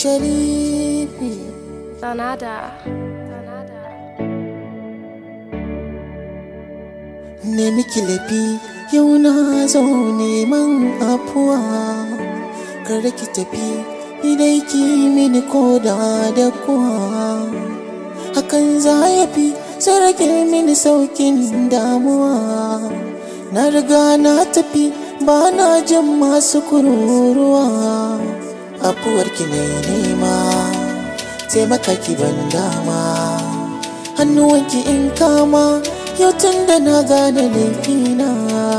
sharifi Sanada. ne miki lafi yau na zo neman afuwa kar ki tafi idai ki mini koda da kuwa hakan za ya fi sai rage mini saukin damuwa na riga na tafi ba na jin masu kururuwa afuwarki ne nema taimaka ki ban dama hannuwanki in kama yau tun da na gane laifina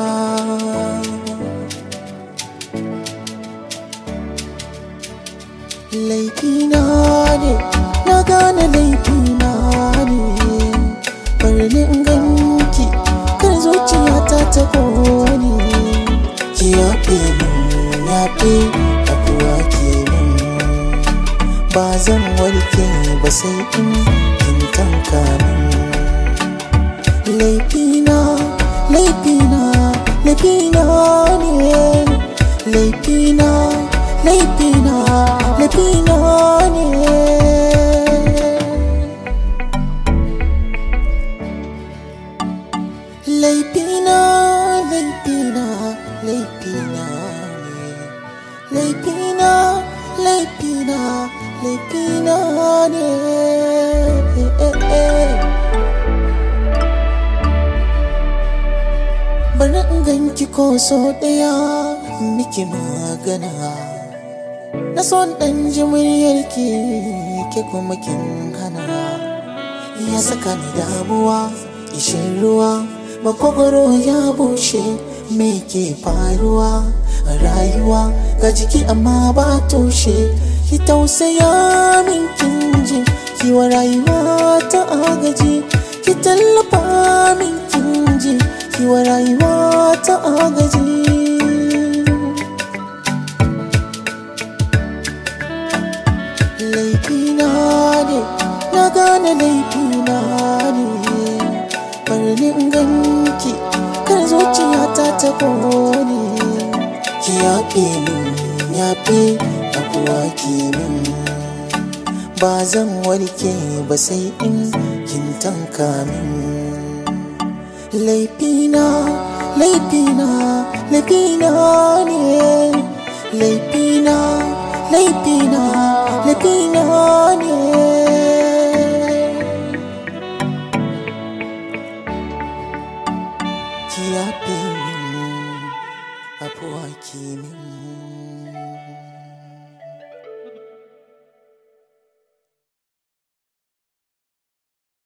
laifina ne na gane laifina ne bari in ganki kar zuciyata ta kone ki yafe min yafe abuwa ke min ba zan warke ba sai in kin tanka min laifina laifina laifina ne laifina laifina laifina ne laifina laifina laifina ne laifina laifina laifina ne bari in ganki ko so ɗaya miki magana na son ɗan ji muryarki ke kuma kin hana ya saka ni damuwa ishin ruwa makogoro ya bushe me ke faruwa a rayuwa ga jiki amma ba tushe ki tausaya min kin ji kiwa rayuwa ta agaji ki tallafa min kin ji kiwa rayuwa ta agaji laifina ne na gane laifina ne bari in ganki kar zuciyata ta kone ki yafe min yafe abuwa ke min ba zan warke ba sai in kin tanka min laifina laifina laifina ne laifina laifina laifina ne ki yafe min abuwa ke min